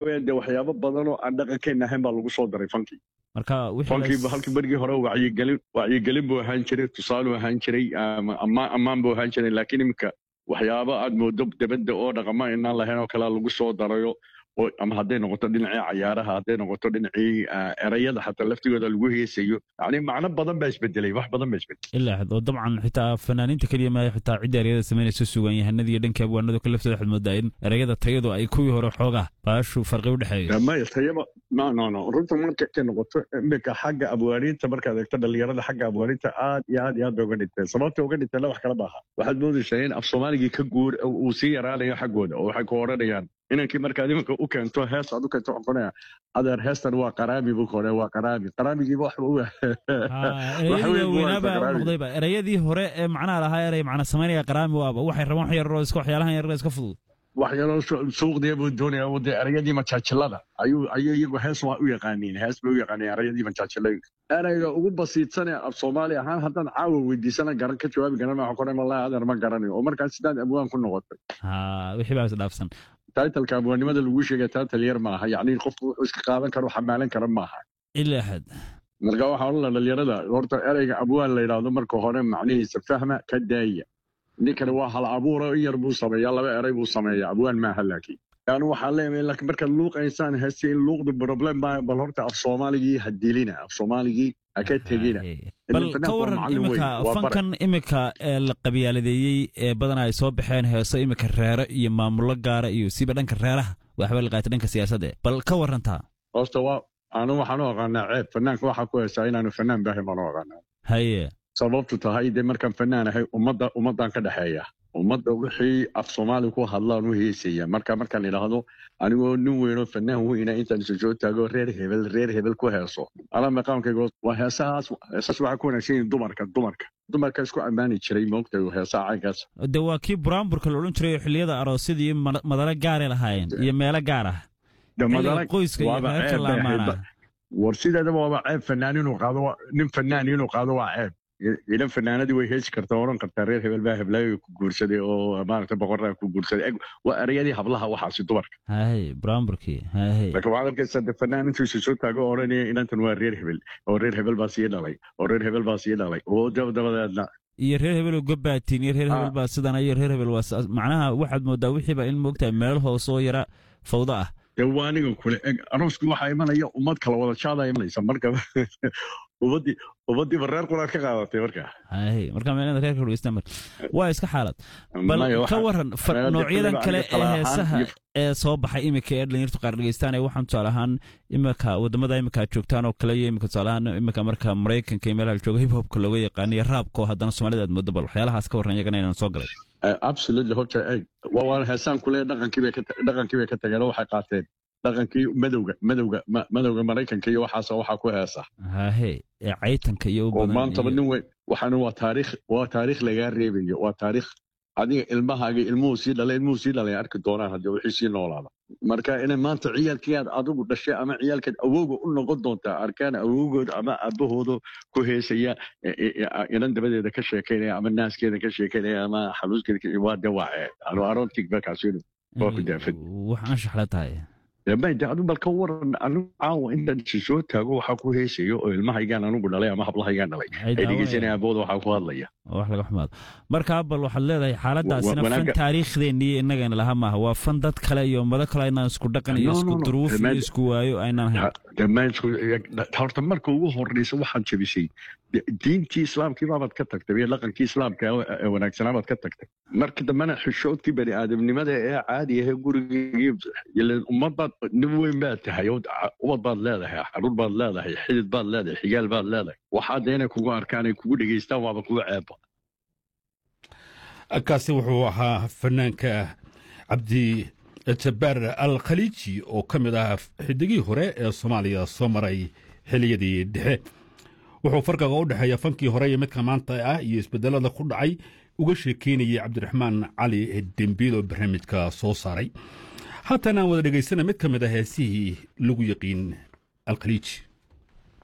weeye dee waxyaabo badan oo aan dhaqankeenna ahayn baa lagu soo daray fankii marka wixii la fankii is- halkii berigii hore wacyigelin wacyigelin buu ahaan jiray tusaaluu ahaan jiray ama ammaan ammaan buu ahaan jiray laakiin iminka waxyaabo aad moodo dabadda oo dhaqamo inaan lahayn oo kalea lagu soo darayo oo ama hadday noqoto dhinacii cayaaraha hadday noqoto dhinacii ah, erayada xataa laftigooda lagu heesayo yani macno badan baa isbedelay wax badan baa isbedelay ilaa xad oo dabcan xitaa fanaaniinta keliya maaha xitaa cidda ereyada samaynaysa sugan yahanada iyo dhanka abwaanadu ka laftooda waxaad moodaa in ereyada tayadu ay kuwii hore xoogaa baashu farqi u dhexeeyo maya tayaba no no no runta marka ka noqoto iminka xagga abwaaniinta markaad eegto dhalinyarada xagga abwaaniinta aad iyo aad iyo aad bay uga dhinteen sababta uga dhinteenna wax kala maaha waxaad moodaysaa in af soomaaligii ka guur uu sii yaraanayo xaggooda oo waxay ku odhanayaan inankii markaad iminka u keento hees aad u keento waxaan ku odhanayaa adeer heestan waa qaraami buu kore waa qaraami qaraamigiiba waxba u Ah, ereyadii waaweynaaba u noqdayba ereyadii hore ee macnaha lahaa erey macna samaynaya qaraami waaba waxay rabaan wax yaroo iska waxyaalahan yaroo iska fudud waxyaaloo suuqdiya buu doonaya oo dee erayadii majaajilada ayuu ayuu iyagu hees waa u yaqaaniin hees bay u yaqaaniin erayadii majaajilada erayga ugu basiidsan ee af soomaali ahaan haddaan caawa weydiisana garan ka jawaabi garan waxaan ku odhan wallahi adeer ma garanayo oo markaas sidaad abwaan ku noqotay ha wixii baa isdhaafsan taitalka abwaannimada lagu sheegay taital yar maaha yacni qofku wuxuu iska qaadan karo xamaalan kara maaha ilaa xad marka waxaa odhan la dhalinyarada horta erayga abwaan la yidhaahdo marka hore macnihiisa fahma ka daaya ninkani waa hal abuura in yar buu sameeyaa laba eray buu sameeyaa abwaan maaha laakiin yani waxaan leeyahay laakiin markaad luuqaysaan heese in luuqdu problem baa bal horta af soomaaligii ha dilina af soomaaligii ha ka tegina bal Fanaanku ka waa waran macallin weyn, imika waa bare. fankan imika ee la qabyaaladeeyey ee badanaa ay soo baxeen heeso imika reere iyo maamulo gaara iyo siba dhanka reeraha waxba la qaatay dhanka siyaasadda bal ka warantaa horta waa anu waxaan u aqaanaa ceeb fanaanka waxaa ku heesaa inaanu fanaan baahin baan u aqaanaa haye sababtu tahay dee markaan fanaan ahay ummadda ummaddaan ka dhexeeya ummadda wixii af soomaali ku hadlaan u heesaya marka markaan idhaahdo anigoo nin weynoo fanaan weyna intaan isu soo taago reer hebel reer hebel ku heeso anaa maqaamkayga waa heesahaas heesaas waxaa ku wanaagsan yihiin dumarka dumarka dumarka isku ammaani jiray moogtahay heesaha caynkaas de waa kii buraanburka la odhan jiray oo xilliyada aroosyada iyo ma- madalo gaaray lahaayeen iyo meelo gaar ah De xilliga madala- qoyska iyo waaba reerka ceeb la bay ahayd amaanaa ba- war sideedaba waaba ceeb fanaan inuu qaado waa- nin fanaan inuu qaado waa ceeb I- ilan fanaanadii way heesi kartaa odhan kartaa reer hebel baa heblaayo ku guursaday oo maaragta boqoraa ku guursaday Eg, waa erayadii hablaha waxaasi dumarka haye buraanburkii haye laakiin waxaad arkaysaa de fanaan intuu isu soo taago oo odhanaya inantan waa reer hebel oo reer hebel baa sii dhalay oo reer hebel baa sii dhalay oo dab- dabadeedna iyo reer hebel oo gobaatiin iyo reer Ah. hebel baa sidan iyo reer hebel waa sidaas. macnaha waxaad moodaa wixiiba in moogtahay meel hoose oo yara fawdo ah dee waa aniga kule eg aroosku waxaa imanaya ummad kala wada jaadaa imanaysa marka ummaddii ummaddiiba reer quraad ka qaadatay marka haye marka meelada reerka dhegeysta mar waa iska xaalad bal Maya, ka waxa- waran fa- meelo noocyadan degdega kale aniga ee tala ahaan heesaha iyo- ee soo baxay imika ee dhalinyartu qaar dhegeystaan ee waxaan tusaale ahaan imika wadamada imika aad joogtaan oo kale iyo imika tusaale ahaan imika marka maraykanka iyo meelaha la joogo hip hopka looga yaqaano iyo raabka oo haddana soomaalida aad moodo bal waxyaalahaas ka waran iyagana inaan soo galay Eh, absolutely horta eg waa waan heesaan kule dhaqankii bay ka ta- dhaqankii bay ka tageen oo waxay qaateen dhaqankii madowga madowga ma- madowga maraykanka iyo waxaas waxaa ku heesa hahe ee caytanka iyo u oo badan maantaba iyo- nin weyn waxaana waa taariikh waa taariikh lagaa reebayo waa taariikh adiga ilmahaaga ilmuhu sii dhalay ilmuhu sii dhalay arki doonaan haddii wixii sii noolaada marka inay maanta ciyaalkii aad adigu dhashay ama ciyaalkeed awowga u noqon doontaa arkaan awowgood ama aabahooda ku heesaya e- e- e- inan dabadeeda ka sheekaynaya ama naaskeeda ka sheekaynaya ama xaluuskeeda ka- waa dawaace anu aroontig bakaasinu waa ku daafad. wax anshax la tahay mayde adu bal ka waran anigu caawa intaan isu soo taago waxaa ku heesayo oo ilmahaygaan anigu dhalay ama hablahaygaan dhalay Ay ay daawanayaan. dhegeysanaya abooda waxaa ku hadlaya oo wax laga xumaado marka bal waxaad leedahay xaaladaasina Wa- fan wanaaga- taariikhdeenii innagana laha maaha waa fan dad kale iyo ummado kale aynaan isku dhaqan iyo No, no, isku no. duruuf iyo Dhammaan- isku waayo aynaan hayn dhammaantood horta marka ugu horeysa waxaad jabisay di- diintii islaamkii baabaad ka tagtay iyo dhaqankii islaamka ee- ee wanaagsanaa baad ka tagtay marka dambena xishoodkii bani aadamnimada ee caadi ahee gurigii ileen ummad baad nin weyn baad tahay oo ca- ubad baad leedahay xaruur baad leedahay xidid baad leedahay xigaal baad leedahay waxaa dee inay kugu arkaan ay kugu dhegeystaan waaba kugu ceeba kaasi wuxuu ahaa fanaanka cabdi jabbaar al khaliiji oo ka mid ah xidigii hore ee soomaaliya soo maray xiliyadii dhexe wuxuu farqiga u dhexeeya fankii hore iyo midka maanta ah iyo isbedelada ku dhacay uga sheekeynayay cabdiraxmaan cali dembiil oo barnaamijka soo saaray haatan aan wada dhegaysana mid ka mid ah heesihii lagu yaqiin al khaliiji